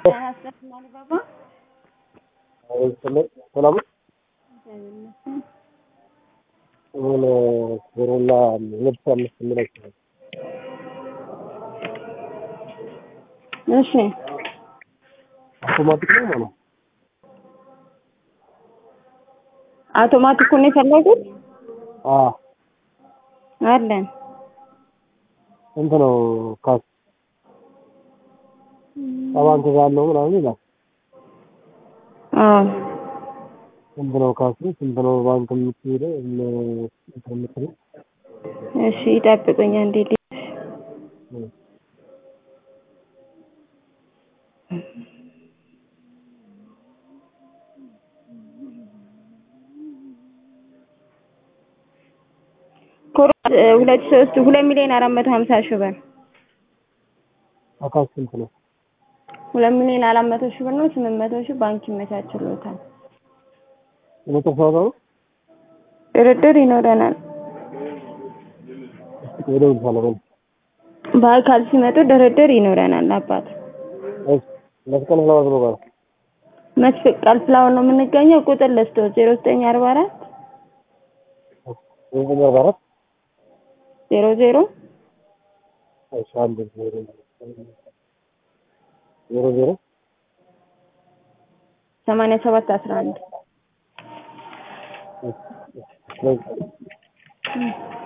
ሰላም የሆነ ኮሮላ ልብስ አምስት የሚለው እሺ አውቶማቲክ ነው ማለት አውቶማቲኩን የፈለጉት አ አለን ስንት ነው ካስ ሰባን ትዛለው ምናምን ይላል አዎ ስንት ነው ካሱ ስንት ነው ባንክ የምትሄደው የምትሄደው እሺ ይጠብቁኝ አንዴ ልጅ ኮሮና ሁለት ሶስት ሁለት ሚሊዮን አራት መቶ ሀምሳ ሺህ ብር አካስ ስንት ነው ሁለት ሚሊዮን አራት መቶ ሺህ ብር ነው። ስምንት መቶ ሺህ ባንክ ይመቻችሎታል። የመጨረሻ ዋጋ ነው ድርድር ይኖረናል። ወደው ሰለሞን በአካል ሲመጡ ድርድር ይኖረናል። አባት እሺ መስቀል ፍላወር ነው ጋር መስፍቅ ቃል ፍላወር ነው የምንገኘው። ቁጥር ልስቶ ዜሮ ዘጠኝ አርባ አራት ዘጠኝ አርባ አራት ዜሮ ዜሮ እሺ አንድ ዜሮ ዜሮ ዜሮ ሰማንያ ሰባት አስራ አንድ እሺ